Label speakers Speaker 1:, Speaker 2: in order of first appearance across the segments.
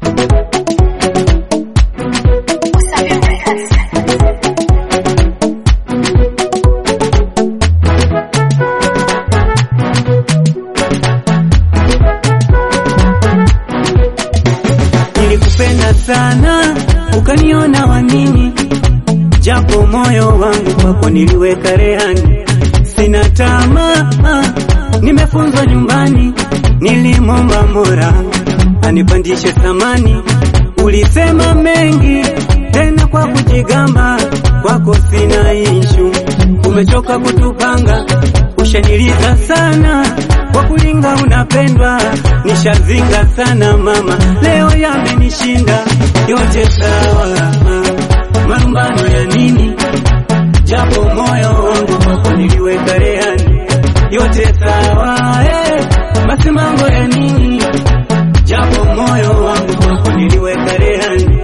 Speaker 1: Nilikupenda sana ukaniona wanini, japo moyo wangu kwako niliweka rehani. Sina tamaa, nimefunzwa nyumbani, nilimwomba Mola anipandishe thamani. Ulisema mengi tena kwa kujigamba, kwako sina ishu, umechoka kutupanga, ushaniliza sana kwa kulinga unapendwa, nishazinga sana mama, leo yamenishinda yote sawa, marumbano ya nini? Japo moyo wangu kwako niliweka rehani, yote sawa eh, basi mambo ya nini? Japo moyo wangu kwako niliweka rehani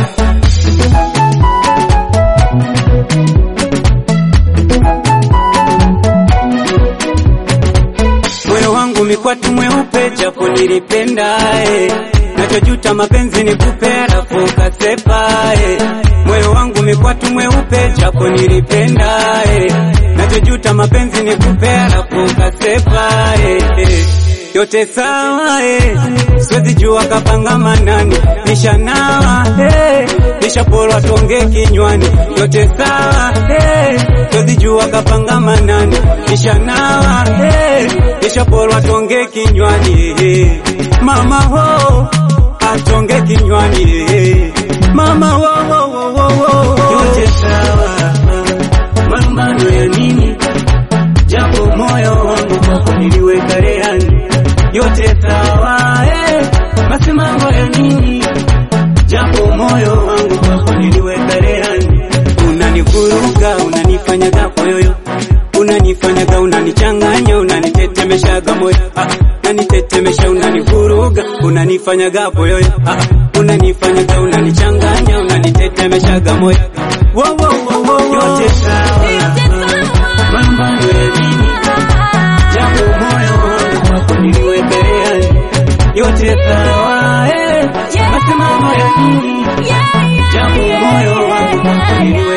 Speaker 1: moyo wangu mikwatu mweupe, japo nilipenda eh. Nachojuta mapenzi ni kupe, alafu ukasepa eh. Moyo wangu mikwatu mweupe, japo nilipenda eh. Nachojuta mapenzi ni kupe, alafu ukasepa eh. eh. Yote sawa eh. Siwezi jua kapanga manani, nishanawa eh. Nishapolwa tonge kinywani, yote sawa eh. Siwezi jua kapanga manani, nishanawa eh. Nishapolwa tonge kinywani eh. Mama ho atonge kinywani eh. Mama ho, ho, ho, ho, ho. Yote sawa marumbano ya nini? Japo moyo wangu kwako niliweka rehani, yote sawa eh. Basi mambo ya nini? Japo moyo wangu kwako niliweka rehani, unanivuruga unanifanyaga koyoyo, unanifanyaga unanichanganya, unanitetemeshaga moyo ah, unanitetemesha unanivuruga, unanifanyaga koyoyo ah, unanifanyaga unanichanganya, unanitetemeshaga moyo wo, wo, wo, wo, wo. yote sawa marumbano ya nini? Japo moyo wangu kwako niliweka rehani, yote sawa eh. Basi mambo ya nini? Japo moyo wangu kwako niliweka